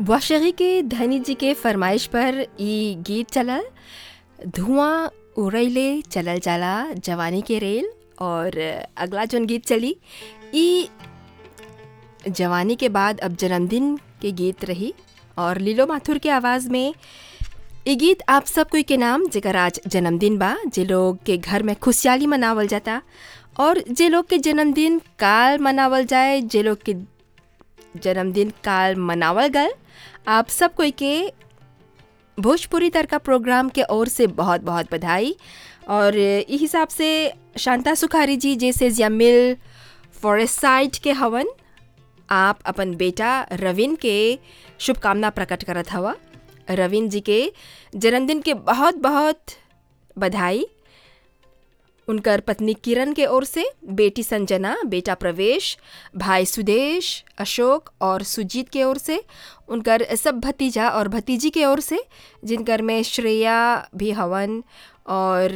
वाशगी के धनी जी के फरमाइश पर ई गीत चलल धुआं उड़ैले चलल जाला जवानी के रेल और अगला जौन गीत चली ई जवानी के बाद अब जन्मदिन के गीत रही और लीलो माथुर के आवाज़ में ई गीत आप सब कोई के नाम जेकर आज जन्मदिन बा जे लोग के घर में खुशहाली मनावल जाता और जे लोग के जन्मदिन काल मनावल जाए जे लोग के जन्मदिन काल मनावल गल आप सब कोई के भोजपुरी तड़का प्रोग्राम के ओर से बहुत बहुत बधाई और ई हिसाब से शांता सुखारी जी जैसे जमिल फॉरेस्ट साइड के हवन आप अपन बेटा रविन के शुभकामना प्रकट करत हवा रविन जी के जन्मदिन के बहुत बहुत बधाई उनकर पत्नी किरण के ओर से बेटी संजना बेटा प्रवेश भाई सुदेश अशोक और सुजीत के ओर से उनकर सब भतीजा और भतीजी के ओर से जिनकर में श्रेया भी हवन और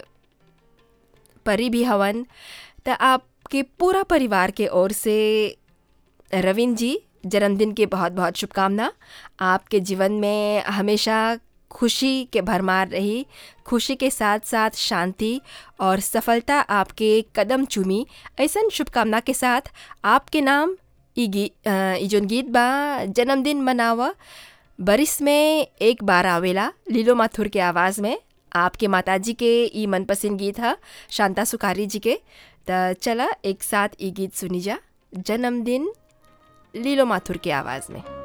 परी भी हवन तो आपके पूरा परिवार के ओर से रविन जी जन्मदिन की बहुत बहुत शुभकामना आपके जीवन में हमेशा खुशी के भरमार रही खुशी के साथ साथ शांति और सफलता आपके कदम चूमी ऐसा शुभकामना के साथ आपके नाम ई गी ई जोन गीत बा जन्मदिन मनावा बरिस में एक बार आवेला लीलो माथुर के आवाज़ में आपके माताजी के ई मनपसंद गीत है शांता सुखारी जी के तो चला एक साथ ई गीत सुनी जा जन्मदिन लीलो माथुर की आवाज़ में